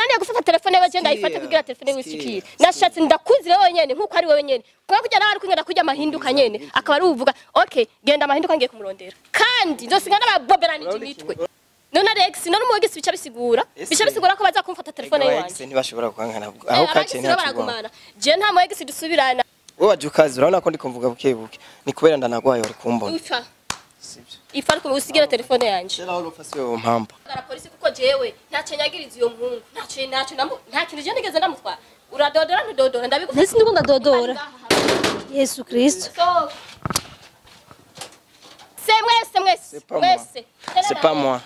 byananiye gufata telefone yawe genda ayifate kugira telefone yawe ishikire nashatse ndakuzire wenyene nkuko ari wowe nyene kuba kujya nawe ari kumwe kurya amahinduka nyene akaba ari uvuga okay genda amahinduka ngiye kumurondera kandi nzosiga n'ababoberanije imitwe none Alex none umugisi bica bisigura bica bisigura ko baza kumfata telefone yiwanje ntibashobora kuhankana aho kaciye nta ntacyo baragumana je nta mwegisi dusubirana wowe waje ukazi urabona ko ndi kumvuga buke buke ni kubera ndanagwaye wari kumbona ifa ifa ariko usigira telefone yanje kera wari ufase uwo mpampa Gara polisi kuko jewe ntacyo nyagiriza iyo muhungu ntacyo ntacyo namu nta kintu je nigeze ndamutwara uradodora ntudodora ndabigufata Ndetse ndiko ndadodora. Yesu Kristo. So, se mwese mwese C'est pas moi. mwese c'est pas moi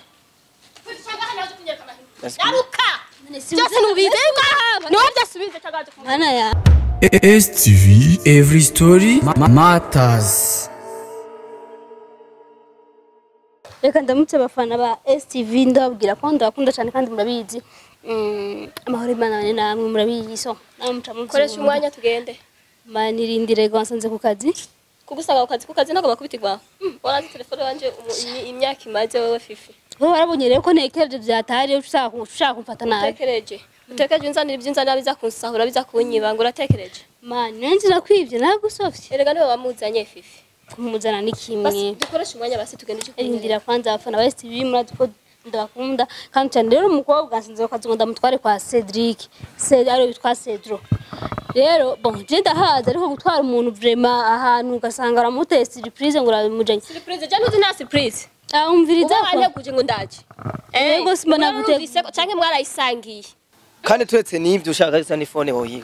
Let's go. yaruka byose nubize niwe byasubize cyangwa waje kumubwira Mana ya. STV Every Story ma- Matters Reka ndamutse abafana ba STV ndababwira ko ndabakunda cyane kandi murabizi. Mm, amahoro Imana bane namwe murabizi so. Namwe muca mu koresha umwanya tugende manirindire gwansanze ku kazi. kugusanga ku kazi ku kazi ntabwo bakubitirwa warazi telefone wanje umu- imi- imyaka imaze wowe fifi Wowe warabonye rero ko nekereje byatari ushaka ushaka kumfata nabi. utekereje utekereje unzanira ibyo unzanira biza kunsahura biza kunyiba ngo uratekereje Man, nenzi nakwivye nagusofye. erega niwe wamuzanye fifi Kumuzana ni basi kimwe. dukoreshe umwanya basi tugende icyo Rindira kwanza abafana ba STV murazi ko ndabakunda kandi cyane rero umukobwa nsinze ko kazi ngo ndamutware kwa Cedric. Ced ari witwa Cedro. Rero bon je ndahaza ariko gutwara umuntu vraiment ahantu ugasanga aramuteye surprise ngo uramujanye. surprise je ntuzi nta surprise Ahumviriza uba ko wanteguje ngo ndaje Yego, simba nagute- nagutege canke mwarayisangiye kandi turetse n'ibyo ushaka gusa n'ifone wowe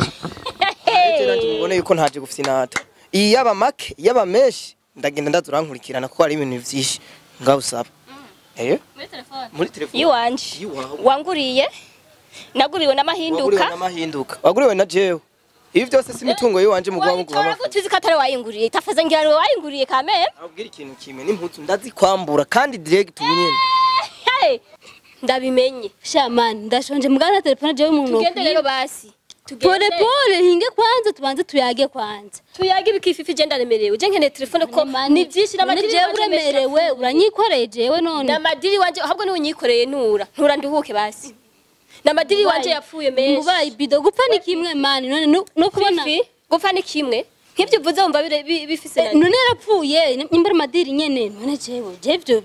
ubone yuko ntaje gufite inata iyi yaba make yaba menshi ndagenda ndaza urankurikirana kuko hari ibintu byinshi ngaho usaba eh muri telefone muri telefone yiwanje Iwawe. wanguriye naguriwe waguriwe n'amahinduka n'amahinduka waguriwe na jewe ibi byose si imitungo yiwanje muguha muguha wayitora amafaranga gute uzi ko atari wayinguriye tafaze ngira niwe wayinguriye kamere abwira ikintu kimwe n'impuzu ndazikwambura kandi direct ubu nyene Hey, ndabimenye Shaman ndashonje mugana telefone jewe umuntu. tugende rero basi Pole pole hinge kwanza tubanze tuyage kwanza. tuyage ibikififi je ndaremerewe je nkeneye telefone ko ni byinshi None jewe uremerewe uranyikoreye jewe none. namadiri wanje ahubwo niwe unyikoreye nura ntura nduhuke basi namadiri wanje yapfuye menshi Mubaye ibido gupfa ni kimwe mani none no- no kubona fifi gupfa ni kimwe nk'ibyo uvuze wumva bire- bi- bifise Eh, none yarapfuye nimbara madiri nyene none jewe je byo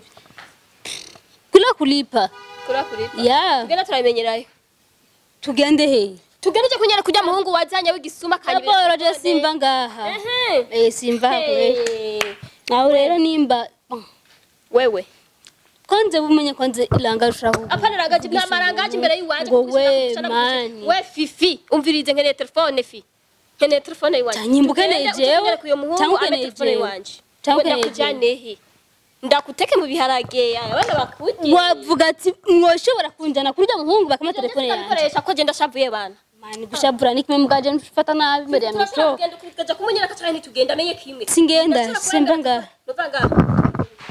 kula kulipa kura kuri ya tugenda turabimenyerayo tugende he tugende je kunyara kujya muhungu wazanye w'igisuma kandi raporo je simva ngaha Ehe. eh simva kure Hey. aho rero nimba wewe konze bumenye konze ilanga rushaka apana rangaji nta marangaji imbere y'iwanje ngo kugushira- we kugushira- mani we fifi umvirize nkeneye telefone fi nkeneye telefone yiwanje Cyangwa ukeneye Tugende jewe, utunyere kuyo muhungu cyangwa ame ukeneye telefone jewe. yiwanje Cyangwa We ukeneye ndakujyane he ndakuteke mu biharage abana bakujye wavuga ati mwoshobora kunjana kuri rya muhungu bakama telefone yanjye ndabikoresha ko genda shavuye bana mani gushabura ni kimwe mugaje mfata nabi imbere ya turashobora mikro kugenda ukajya kumunyereka cyane ntitugenda amenye kimwe Singenda, Ndashobora simva kurengana- ngaha. Nuva ngaha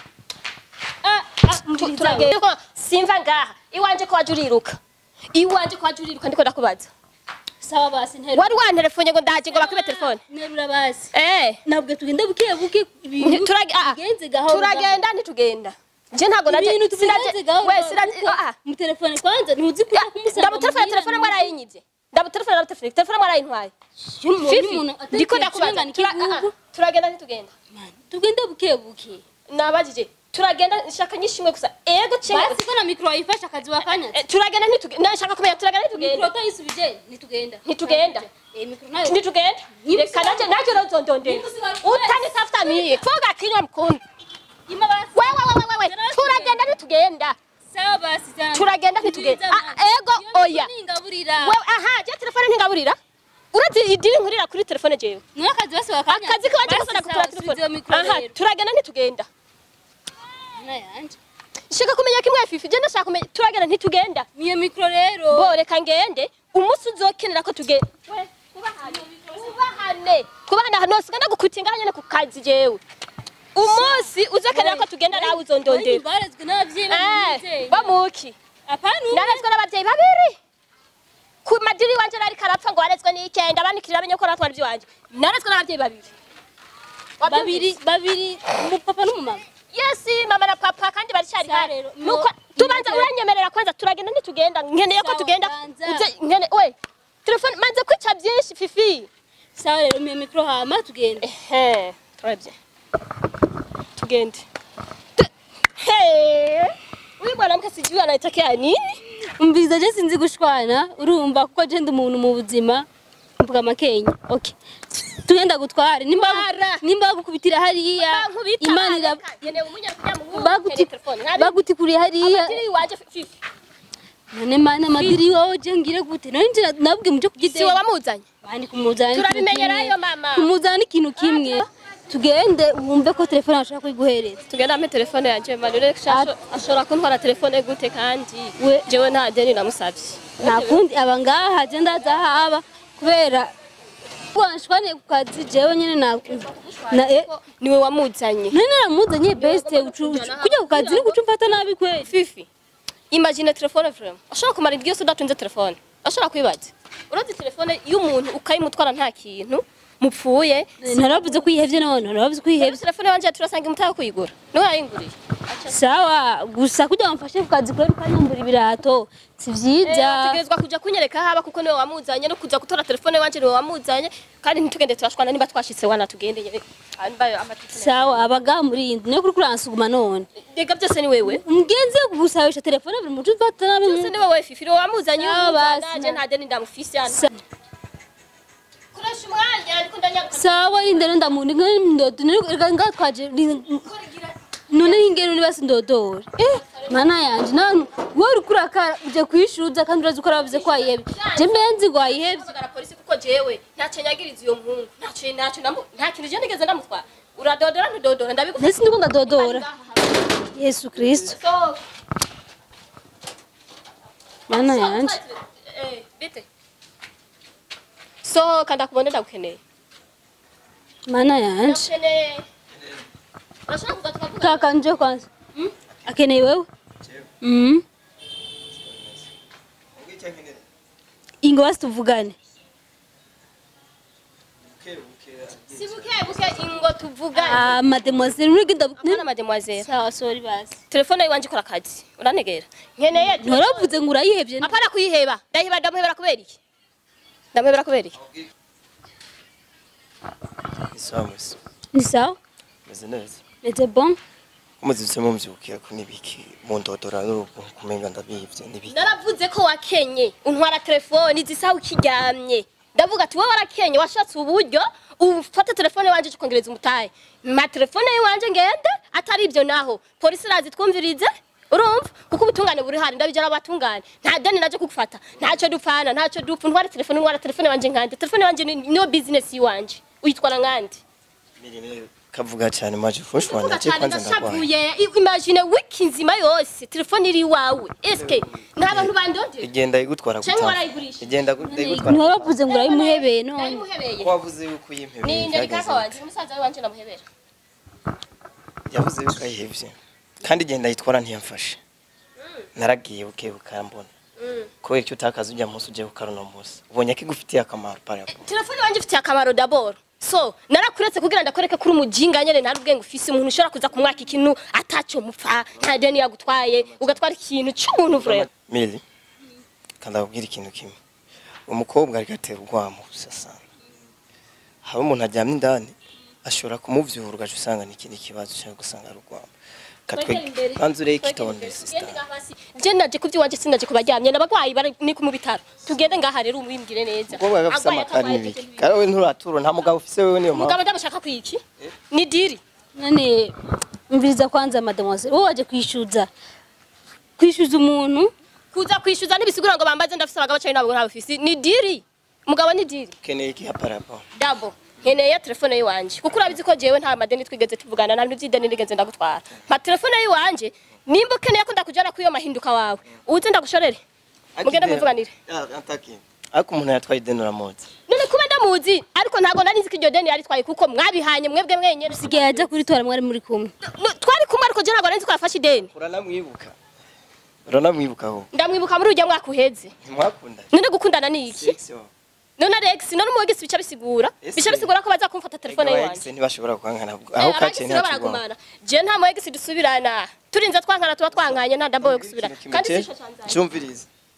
Ah, ah, tu- turagenda ko simva ngaha iwanje ko waje uriruka iwanje ko waje uriruka ndiko ndakubaza sawa basi nterura wari wantelefone ngo ndaje ngo bakwibe telefone nterura basi eh ntabwo tugenda buke buke ibintu Turage- ah, ah. bigenze gahoro turagenda ntitugenda je ntabwo naje ibintu tubigenze gahoro we sinaje ah ah mu telefone kwanza ntuzi ko kumusanga ndabutelefone telefone mwarayinyivye ndabutelefone ndabutelefone telefone mwarayintwaye fifi ndiko ndakubaza Tura- ah, ah, turagenda ntitugenda tugende buke buke nabajije turagenda nshaka nyishimwe gusa ego cenge basi ko na mikro wayifasha akazi wakanya Eh, turagenda ntitugenda nashaka kumenya turagenda mikro ntitugenda utayisubije ntitugenda Ntitugenda. eh mikro nayo ntitugenda Niba reka naje naje rozondondera utani tafuta miye fuga kinywa mkundi ima basi wewe wewe wewe turagenda ntitugenda sawa basi sana turagenda ntitugenda Ah, ego oya ningaburira wewe aha je telefone ntingaburira uretse idiri nkurira kuri telefone jewe none akazi basi wakanya akazi kawaje gasana kugura telefone aha turagenda ntitugenda yanje shaka kumenya kimwe fifi je ndashaka kumenya turagenda ntitugenda miyo mikro rero bo reka ngende umunsi uzokenera ko tugenda we kubahane kubahane kubahane hano siganda gukutinga nyene ku kazi jewe umunsi uzokenera ko tugenda nawe uzondondera barezwe n'abavyeyi eh bamuki apana narezwe n'abavyeyi babiri ku madiri wanje nari karapfa ngo warezwe n'ikenda banikirira amenye ko natwara ivy'iwanje narezwe n'abavyeyi babiri babiri babiri umupapa n'umumama yesi mama na papa kandi baricari Sa hano rero, nuko no- tubanza no- uranyemerera kwanza turagenda ntitugenda nkeneye ko tugenda uje nkene we telefone maze kwica byinshi fifi sawa rero mpe mikoro hama tugende ehe turabye tugende Tu- Hey! uyu mwanamke sijui anaitakia nini umviriza je sinzi gushwana urumva kuko je ndi umuntu mu buzima mvuga makenya okay tugenda gutware nimba Twara. nimba bagukubitira hariya Bankubita, imana ira reka, nkeneye umunyakujya mu baguti telefone ntabi- bagutikuriye hariya amadiri iwaje fifi none mana madiri wowe je ngire gute none nje nabwe muje si kugideni wowe wamuzanye bandi kumuzana Turabimenyerayo, mama. kumuzana ikintu kimwe tugende wumve ko telefone ashaka kuyiguhereza tugenda ampe telefone yanjye manure ashobora kuntwara telefone gute kandi We- jewe nta deni namusabye nta kundi aba ngaha je ndaza haba kubera wanshwaniye ku kazi jewe nyene na na eh, niwe wamuzanye none naramuzanye beste ucu- ucu- kujya ku kazi ni guca umfata nabi kweli fifi imagine telefone vraiment ashobora kumara indwi yose udatunze telefone ashobora kwibaza urazi telefone y'umuntu ukayimutwara nta kintu mupfuye naravuze ko yihevye none naravuze ko yihevye telefone yanje turasanga imutahe kuyigura niwe yayinguriye sawa gusa kugira ngo mfashe ku kazi kubera ukanyambura ibirato si vyiza tegerezwa kuja kunyereka haba kuko niwe wamuzanye no kuja gutora telefone wanje niwe wamuzanye kandi ntitugende turashwana niba twashitse wana tugendeye ambayo amatelefone sawa abaga muri iyi nzu niyo kuri kuransuguma none rega byose ni wewe mugenzi yo kugusabisha telefone buri muco ufata nabi byose ni wowe fifi niwe wamuzanye Ah, basi, naje na- nta deni ndamufise hano Sa- koresha umwanya ariko ndanyaruka sawa indero ndamuntu ndodo reka ngatwaje none ingero niba sindodora eh mana yanje none wowe uri kurakara uje kwishuza kandi urazi ko aravuze ko wayihebye je mbenzi ngo wayihebye Mpamagara polisi kuko jewe ntacyo nyagiriza iyo mpungu ntacyo ntacyo namu- nta kintu je nigeze ndamutwara uradodora ntudodora ndabigufasha ndetse ndiko ndadodora yesu kristo So, mana yanje eh, bite sohoka ndakubona ndagukeneye mana yanje ndagukeneye urashobora kuza tukavuga kaka nje kwanza akeneye wewe mm ingo basi tuvugane si buke buke ingo tuvugane ah mademoiselle muri gida Hapana mademoiselle sawa sorry basi telefone yiwanje ikora akazi urantegera nkeneye nturavuze ngo urayihebye apana kuyiheba ndayiheba ndamuhebera kubera iki ndamuhebera kubera iki isawa mwese ni sawa meze neza meze bon umuzitse mumvyukira ko nibiki mundodora n'urugo kumenga ndabivye nibiki naravuze ko wakenye untwara telefone zisa ukiryamye ndavuga ati wowe warakenye washatse uburyo ufata telefone wanje ukongereza umutahe ma telefone yiwanje ngende atari ibyo naho polisi irazi twumvirize urumva kuko ubutungane buri hari ndabijana abatungane nta deni naje kugufata ntacyo dupfana ntacyo dupfa ntwara telefone ntwara telefone wanje nkande telefone wanje ni- niyo business yiwanje uyitwara nkande mirime kavuga cyane maje fushwana Kuvuga cyo cyane kwanza ndagwaye ndashavuye I- imagine wiki nzima yose telefone iri iwawe eske nta bantu bandondera igenda igutwara Canke gutaha warayigurisha? igenda gu- igutwara nturavuze ngo urayimuhebeye none Nayimuhebeye. ko wavuze yuko yimpebeye ni nderi kaka byageze wanje umusaza we wanje namuhebera yavuze yuko ayihevye kandi igenda yitwara ntiyamfashe naragiye buke bukambona kubera icyo utakaza ujya munsi ujye gukara uno munsi ubonye ko igufitiye akamaro parapo telefone wanje ifitiye akamaro daboro so narakuretse kugira ndakwereke kuri umujinga nyene nta ubwenge ufise umuntu ushobora kuza kumwaka ikintu atacyo mupfa nta deni yagutwaye ugatwara ikintu cy'umuntu vrema mili kandi akubwira ikintu kimwe umukobwa ariko atera urwamo usasana haba umuntu aryamye indani ashobora kumuvyura ugaca usanga ni ikindi kibazo ushaka gusanga ari urwamo katwe banza ureye ikitonde sisita je naje kuvyo wanje sinaje kubaryamye n'abagwayi bari ni ku mu bitaro tugende ngaha rero umubimbwire neza umukobwa gafise Agwaye amakari atagwaye n'ibiki atagwaye. kandi we nturatura nta mugabo ufise wewe niyo mpamvu umugabo ndamushaka kwiki ni diri none mviriza kwanza mademoiselle wowe waje kwishyuza kwishyuza umuntu kuza kwishyuza ntibisigura ngo bambaze ndafise abagabo cyane ntabwo ntabafise ni diri umugabo ni diri ukeneye iki parapo dabo nkeneye telefone yiwanje kuko urabizi ko jewe nta madeni twigeze tuvugana nta bintu by'ideni nigeze ndagutwara mpa telefone yiwanje nimba ukeneye ko ndakujyana kuri iyo mahinduka wawe uze ndagushorere mugende muvuganire ariko umuntu yatwaye ideni uramuzi none kuba ndamuzi ariko ntabwo nari nzi ko iryo deni yaritwaye kuko mwabihanye mwebwe mwenyene sigaye ajya kuritora mwari muri kumwe No, twari kumwe ariko je ntabwo nari nzi ko yafashe ideni uranamwibuka uranamwibuka aho ndamwibuka muri urya mwaka uheze ntimwakundanye none gukundana ni iki Sex wa- none Alex none umugisi bica bisigura Ese- bica bisigura ko baza kumfata telefone Ega yiwanje ex ntibashobora kuhankana aho Eh, kaciye abagisi rero nta kigwamo baragumana je nta mu egisi dusubirana turinze twankana tuba twankanye nta ndabo yo gusubirana kandi sisho cyanzanye cyumvirize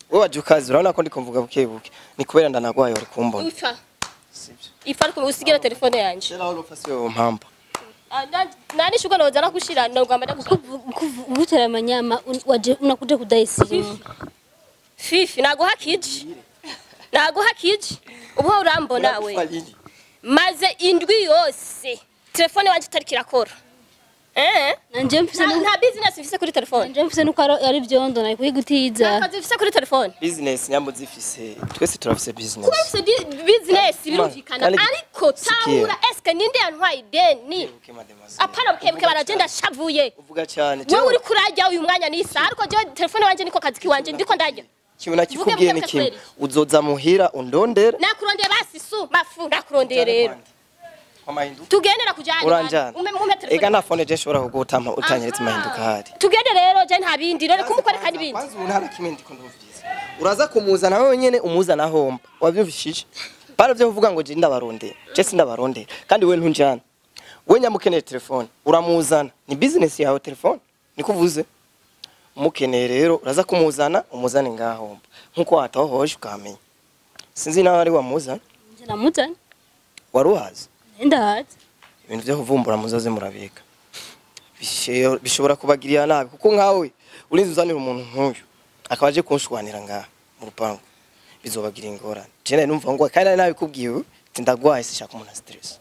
wowe waje ukazi urabona ko ndiko mvuga buke buke ni kubera ndanagwaye wari kumbona ifa sibyo ifa ariko usigira telefone yanje kera wari ufase iyo mpampa Ah, na- nani shuga noza nakushira ndogamba ndakushira gutera amanyama un- waje unakuja kudai simu fifi naguha kiji naguha kiji ubu ho urambona we maze indwi yose telefone wanje itariko irakora eh nanje mfise nta nu- nta business mfise kuri telefone nanje mfise nuko ari- ari vyondo nari kuyigutiza nta kazi mfise kuri telefone business nyambo zifise twese turafise business kuba mfise di- business birumvikana kandi- ariko sikia. tahura eske ninde yantwaye ideni Buke mademoiselle. apana bukebuke baragenda shavuye uvuga cyane wewe uri kurajya uyu mwanya nisa ariko je telefone wanje niko kazi kiwanje ndiko ndarya kimwe nakikubwiye ni buke kimwe kweli. uzoza muhira undondere nakurondeye basi su mafu nakurondeye rero amahinduka tugendera kujana uranjana umpe umpe ega telefone nta fone je nshobora kugutama utanyeretse amahinduka ahari tugende rero je nta bindi rero kumukwereka n'ibindi kwanza umuntu hari kimwe ndiko ndumviriza uraza kumuzana wewe nyene umuzana homba wabyumvishije bara byo kuvuga ngo je ndabarondera je sindabarondera kandi we ntunjana we nyamukeneye telefone uramuzana ni business yawe telefone niko uvuze umukeneye rero uraza kumuzana umuzane ngahomba nkuko watahohoje ukamenya sinzi nawe ari wamuzana nje namuzana wari uhazi ndahazi ibintu byo kuvumbura muzoze murabika Bishe- bishobora kubagirira nabi kuko nkawe urinze uzanira umuntu nk'uyu akaba aje kunshwanira ngaha mu rupangu bizobagira ingorane je nari numva ngo kandi nari nabikubwiye ati ndagwaye sishaka umuntu stress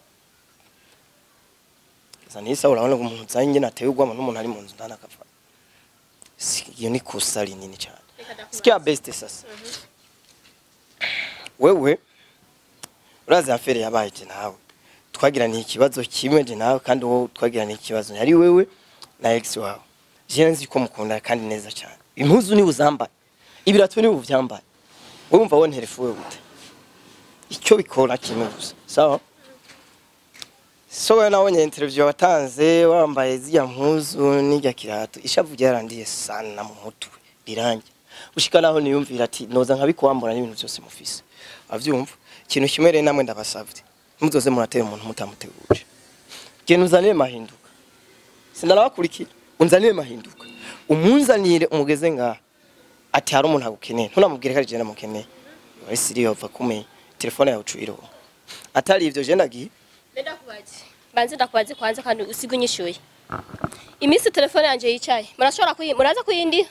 Gusa nisa urabona ko umuntu uzanye njye nateye ugwama n'umuntu ari mu nzu ndana akapfa Si- iyo ni kosa rinini cyane sikia best sasa wewe urazi afere yabaye je nawe twagiraniye ikibazo kimwe je nawe kandi wowe twagiraniye ikibazo yari wewe na ex wawe je nzi ko mukunda kandi neza cyane impuzu ni uzambaye ibirato ni uvyambaye wowe umva won telefone gute icyo bikora kimwe gusa sawa so wewe nabonye interview watanze wambaye ziriya mpuzu n'irya kirato ishavu ryarandiye sana mu mutwe rirangi ushika naho niyumvira ati noza nkabikuwambura n'ibintu byose mufise avyumva ikintu kimwe rero namwe ndabasavye muzoze muratera umuntu mutamuteguje genda uzanire mahinduka sindanabakurikira unzanire mahinduka umunzanire umugeze ngaha ati hari umuntu agukeneye ntunamubwire ko ari je namukeneye wari siriyo va kumenya telefone yawe ucuyiroho atari ivyo je ndagiye ndakubaze banze ndakubaze kwanza kandi usiga unyishyuye iminsi telefone yanjye yicaye murashobora kuyi muraza kuyindi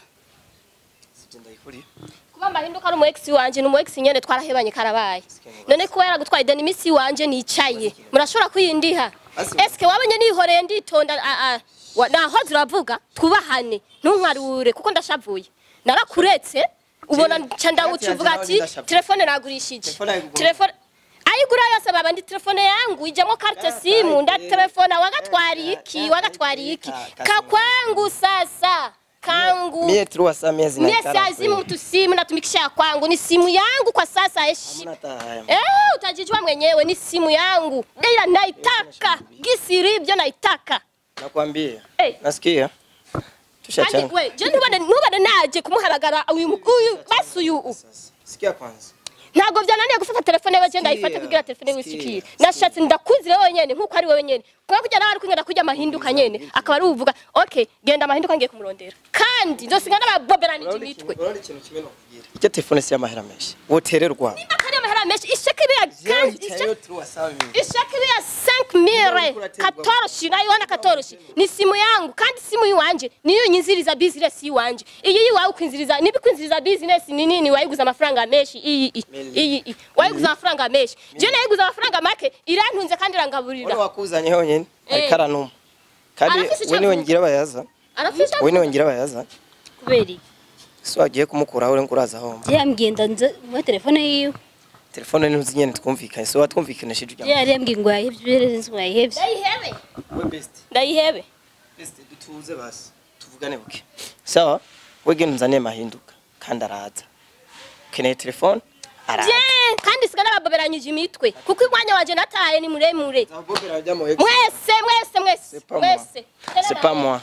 sivyo ndayikuriye kuba amahinduka ari umu ex wanje ni umu ex nyene twarahebanye karabaye none kuba yaragutwaye ideni iminsi wanje nicaye murashobora kuyindiha Asi- eske wabonye nihoreye nditonda a- a- wa- naho ziravuga twubahane ntunkwarure kuko ndashavuye narakuretse ubona nca ndawuca uvuga ati telefone nagurishije Telefone ayigura. telefone ayigura yose baba ndi telefone yangu ijamo carte simu nda telefone wagatwariye iki wagatwariye iki kakwangu sasa kangu mie tu wasa miezi na Mie ikara siazimu mtu simu natumikisha kwangu, ni simu yangu kwa sasa heshi. Hamna hata haya. Eh, utajijua mwenyewe ni simu yangu. Ila naitaka. Gisi ribyo naitaka. nakwambia Eh. nasikia Kandi tushachanga we, je ntubane ntubane naje kumuhamagara uyu mu- uyu basi uyu. sikia kwanza Ntago byananiye gufata telefone yawe je ndayifata kugira telefone yawe ishikire. Nashatse ndakuzire wewe nyene nkuko ari wewe nyene. Kwa kujya nawe ari kunyenda kujya amahinduka nyene akaba ari uvuga okay genda amahinduka ngiye kumurondera. Kandi nzosiga n'ababoberanije imitwe. urabona ikintu kimwe nakubwira icyo telefone si y'amahera menshi wotererwa Akari amahera menshi isheke ya kandi isheke tu wasa ishakiri ya 5000 katoroshi nayiona katoroshi ni simu yangu kandi simu yiwanje niyo nyinziriza business yiwanje iyi yiwawe ukwinziriza nibi kwinziriza business ni nini wayiguza amafaranga menshi iyi iyi iyi iyi wayiguza amafaranga menshi je nayiguza amafaranga make irantunze kandi Wale irangaburira wakuzanye honyine Eh. ariko aranuma kandi Arafise icyo we niwe avuga. ngira bayaza arafisha we niwe ngira bayaza kubera iki si wagiye kumukuraho uri nguraza homba je yambwiye ndanze muri telefone yiwe telefone ntuzi nyene twumvikanye so watwumvikanishije je ujya yari yambwiye ngo yahevye nzi ngo yahevye ndayihebe we best ndayihebe best dutuze basi tuvugane buke sawa we genda unzaniye mahinduka kandi araza ukeneye telefone araza je kandi siga n'ababoberanyije imitwe kuko umwanya wanje nataye ni muremure Zabobera rya mo ex. mwese mwese mwese C'est pas moi. mwese C'est pas moi.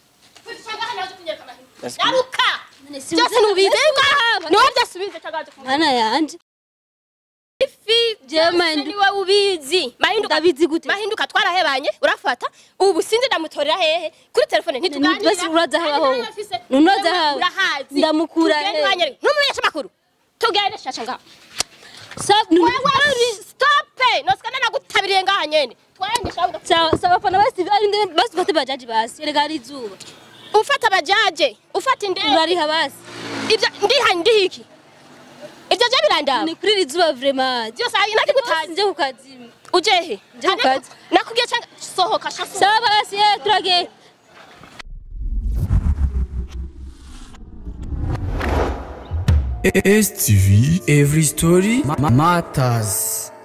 Est-ce que- Garuka! Byose nubize ngaha. Niwe byasubize cyangwa mana yanje ifi Jewe byose Mahindu- niwe ubizi mahinduka ndabizi gute mahinduka twarahebanye urafata ubu sinzi ndamutorera hehe kuri telefone ntituganira Basi uraza haba Kandi ho. nawe afise- Unoza wewe haba. urahazi Ndamukura Tugende hehe. wanyere- ntumumenyeshe amakuru tugende shasha ngaho Sa- ni- wewe stope nosikana nagutabiriye ngaha nyene twende shabuda sawa sawa abafana basi ari nde- basi ufate bajaji basi erega hari izuba ufata abajaje ufata indege urariha basi ibyo ndiha ndiha iki ibyo byo birandaba ni kuri iri zuba vraiment byose hari nakigutazi nje ku kazi ujehe Nje ku kazi. nakubwiye cyangwa sohoka shaso sawa basi eh turage STV Every Story ma- Matters